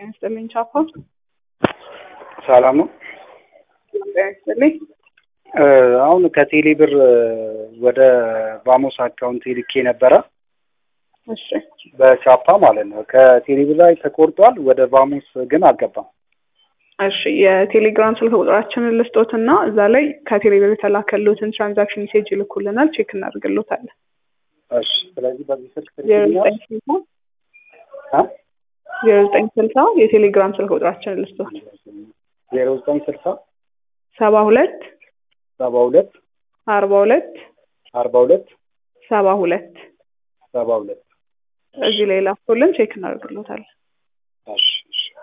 ጤና ይስጥልኝ ቻፓ። ሰላም ነው። ጤና ይስጥልኝ። አሁን ከቴሌ ብር ወደ ባሞስ አካውንት ልኬ ነበረ እሺ በቻፓ ማለት ነው። ከቴሌ ብር ላይ ተቆርጧል፣ ወደ ባሞስ ግን አልገባም። እሺ የቴሌግራም ስልክ ቁጥራችንን ልስጦትና እዛ ላይ ከቴሌ ብር የተላከሉትን ትራንዛክሽን ሜሴጅ ይልኩልናል፣ ቼክ እናደርግሎታለን። እሺ ስለዚህ በዚህ ስልክ ዜሮ ትልክልኛል? ዘጠኝ ስልሳ አ? ዜሮ ዘጠኝ ስልሳ የቴሌግራም ስልክ ቁጥራችንን ልስጦት ዜሮ ዘጠኝ ስልሳ ሰባ ሁለት ሰባ ሁለት አርባ ሁለት አርባ ሁለት ሰባ ሁለት ሰባ ሁለት እዚህ ላይ ላኩልን፣ ቼክ እናደርግሎታለን። እሺ